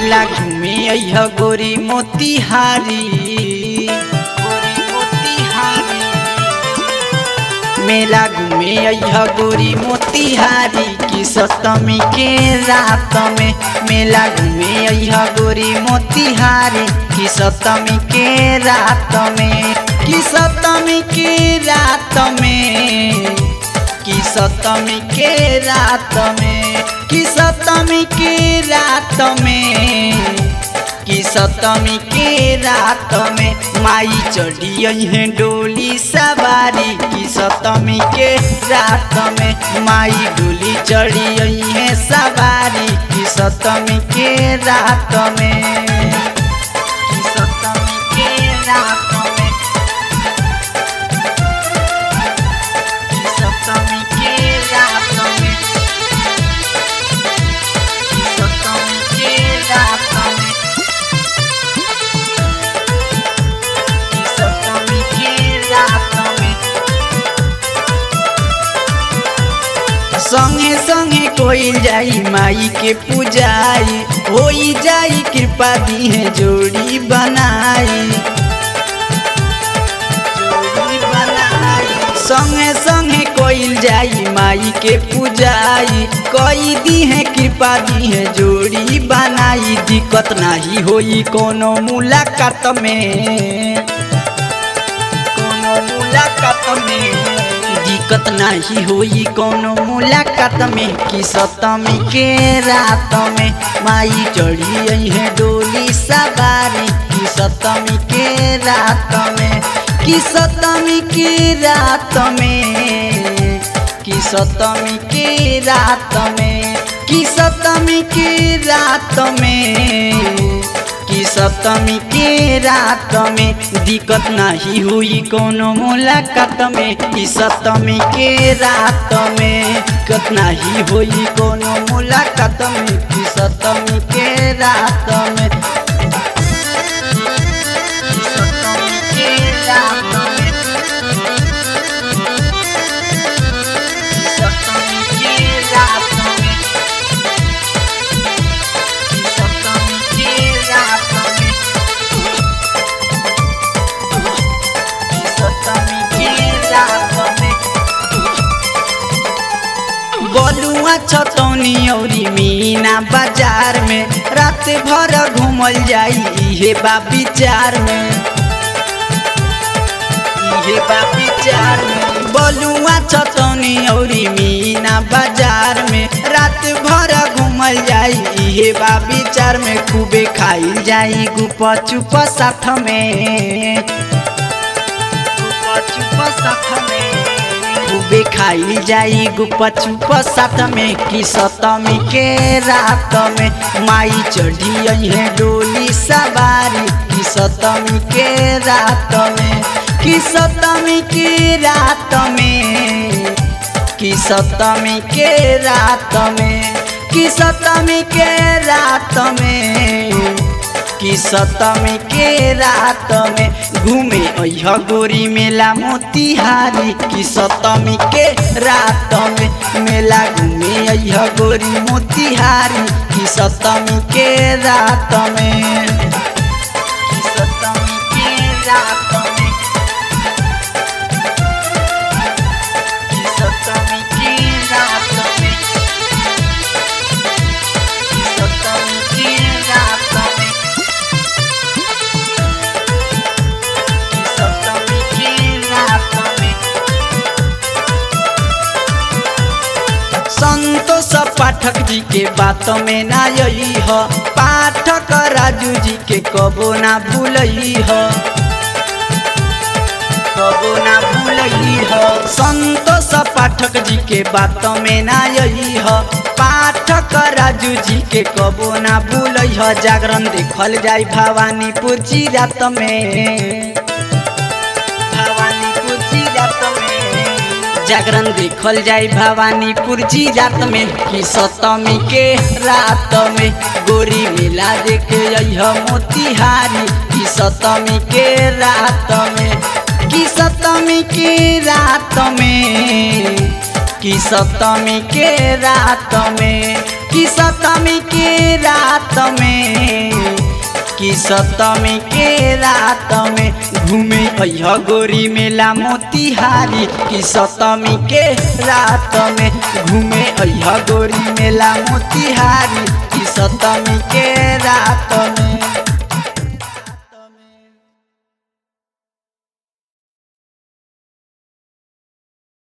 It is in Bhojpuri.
मेला घूमे अइह गोरी मोतिहारी गोरी मोतिहारी मेला घूमे अइह गोरी मोतिहारी की सप्तमी के रात में मेला घूमे अइह गोरी मोतिहारी की सप्तमी के रात में की सप्तमी के रात में की सप्तमी के रात में की सप्तमी के रात में की सप्तमी के रात में माई चढ़ी है डोली सवारी की सप्तमी के रात में माई डोली चढ़ी है सवारी की सप्तमी के रात में की सप्तमी के रात में की सप्तमी के रात में की सप्तमी के रात में की सप्तमी के रात में संगे संगे कोई जाई माई के पूजाई होई जाई कृपा दी है जोड़ी बनाई जोड़ी बनाई संगे संगे कोई जाई माई के पूजाई कोई दी है कृपा दी है जोड़ी बनाई दिक्कत नाही होई कोनो मुलाकात में कोनो मुलाकात में दिक्कत नहीं होई कोनो मुलाकात में कि सप्तमी के रात में माई चढ़ी है डोली सवारी कि सप्तमी के रात में कि सप्तमी के रात में कि सप्तमी के रात में कि सप्तमी के रात में कि सप्तमी के रात में दिक्कत नहीं हुई कोनो मुलाकात में कि सप्तमी के रात में दिक्कत नहीं हुई कोनो मुलाकात में कि सप्तमी के रात में कि सप्तमी के रात में कि सप्तमी के रात में कि सप्तमी के रात में कि सप्तमी के रात में बलुआ छतौनी औरी मीना बाजार में रात भर घूमल जाई इहे बा विचार में इहे बा विचार में बलुआ छतौनी औरी मीना बाजार में रात भर घूमल जाई इहे बा विचार में खूबे खाइल जाई गुप चुप साथ में गुप चुप साथ में खूबे खाइल जाई गुप चुप साथ में कि सप्तमी के रात में माई चढ़ी है डोली सवारी कि सप्तमी के रात में कि सप्तमी के रात में कि सप्तमी के रात में कि सप्तमी के रात में कि सप्तमी के रात में घूमे अह गोरी मेला मोतिहारी कि सप्तमी के रात में मेला घूमे अह गोरी मोतिहारी कि सप्तमी के रात में कि सप्तमी के रात में कि सप्तमी के रात में कि सप्तमी के रात में कि सप्तमी के रात में संतोष पाठक जी के बात में ना यही ह पाठक राजू जी के कबो ना भूलई ह कबो ना भूलई ह संतोष पाठक जी के बात में ना यही ह पाठक राजू जी के कबो ना भूलई ह जागरण देखल जाई भवानीपुर जी रात में भवानीपुर जी रात में जागरण देखल जाई भवानीपुर जी रात में कि सप्तमी के रात में गोरी मेला देखे अइह मोतिहारी कि सप्तमी के रात में कि सप्तमी के रात में कि सप्तमी के रात में कि सतमी के रात में कि सतमी के रात में घूमे अह गोरी मेला मोतिहारी कि सतमी के रात में घूमे अह गोरी मेला मोतिहारी कि सतमी के रात में